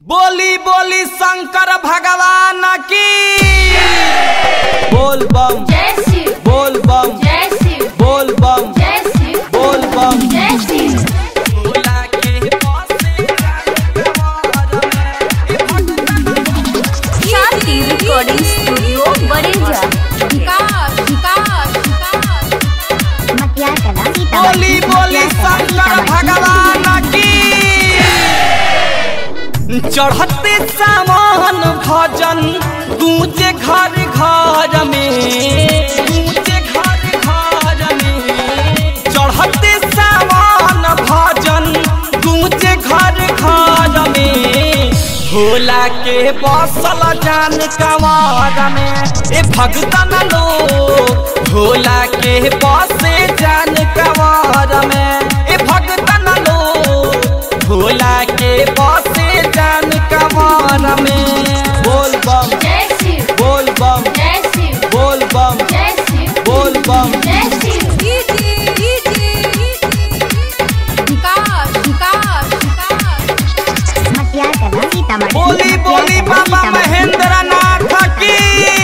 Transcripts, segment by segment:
बोली बोली शंकर भगवान की बोल बम जय शिव बोल बम जय शिव बोल बम जय शिव बोल बम जय शिव भोला के पासे शांति रिकॉर्डिंग स्टूडियो बड़ेजा विकास विकास विकास मटिया कला बोली बोली शंकर भगवान की चढ़ते सामान भजन गूंजे घर घर में गूंजे घर घर में चढ़ते सामान भजन गूंजे घर घर में भोला के बसल जान कवार में ए भगतन लोग भोला के बसे जान कवार में ए भगतन लोग भोला के बसे जान कवार में बोल बम जय शिव बोल बम जय शिव बोल बम जय शिव बोल बम जय शिव विकास विकास विकास मटिया कला सीतामढ़ी बोली बोली बाबा महेंद्र नाथ की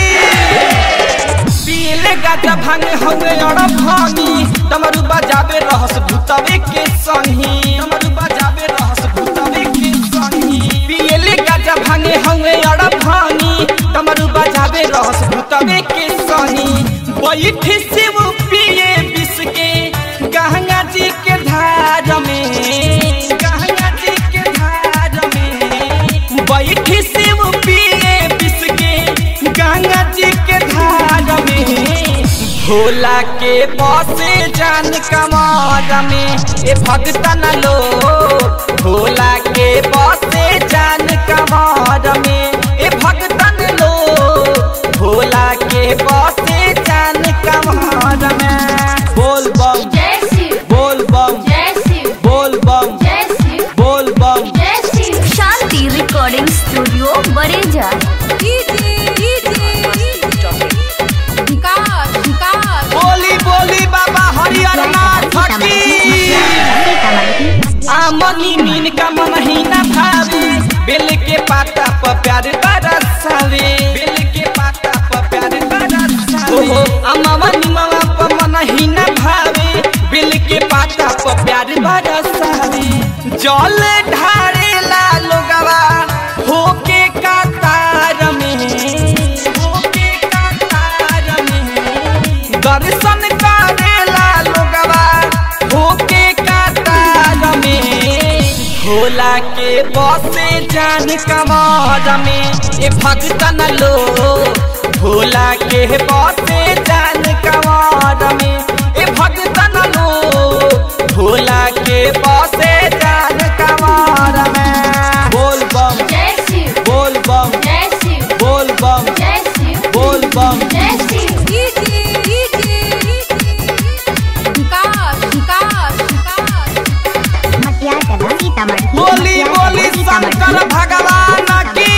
पीले गाजा भांगे हंगे और भांगी तमरु बजावे रहस भूतवे के संगी तमरु बजावे रहस भूतवे के संगी पीले गाजा भांगे हंगे और भांगी तमरु बजावे रहस भूतवे के संगी बैठ शिव पिए विष के गंगा जी के धार में गंगा जी के धार में बैठ शिव पिए विष के गंगा जी के धार में भोला के बसे जान कमार में ए भगतन लो भोला के बसे जान कमार में ए भगतन लो भोला के बसे जान कमार में बोल बम जय शिव बोल बम जय शिव बोल बम जय शिव बोल बम जय शिव शांति रिकॉर्डिंग स्टूडियो बड़ेजा विकास विकास बोली बोली बाबा हरिहर नाथ की आमनी मीन का मन ही न भावे बेल के पाता पर प्यार बरसावे बेल के पाता पर प्यार बरसावे ओहो अमवन मामा पर मन ही न भावे बेल के पाता पर प्यार बरसावे जल ढारेला लोगवा होके कातार में होके कातार में दर्शन करेला लोगवा होके कातार में भोला के बसे जान कमार में ए भगतन लो भोला के बसे जान कमार में ए भगतन लो भोला के बसे जान कमार में बोल बम जय शिव बोल बम जय शिव बोल बम जय शिव बोल बम जय शिव विकास विकास विकास मटिया कला सीतामढ़ी बोली बोली शंकर भगवान की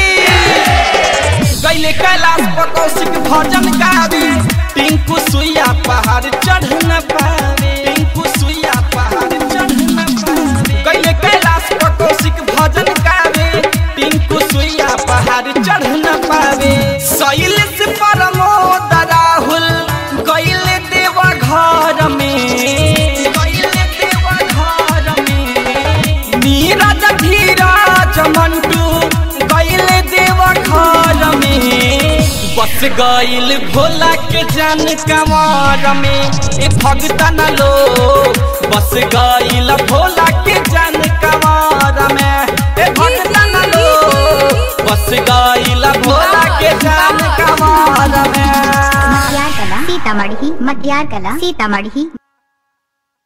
गैले कैलाश पर कौशिक भजन गावे टिंकू सुइया पहाड़ चढ़ न पावे टिंकू सुइया पहाड़ चढ़ न पावे गैले कैलाश पर कौशिक भजन गावे टिंकू सुइया पहाड़ चढ़ न पावे शैल से परमोद राहुल गैले देवा घर में गैले देवा घर में नीरज धीरज मंटू गैल देव घर में बस गैल भोला के जन कमार में ए भगतन लो बस गैल भोला के जन कमार में ए भगतन लो बस गैल भोला के जन कमार में मटिया कला सीतामढ़ी मटिया कला सीतामढ़ी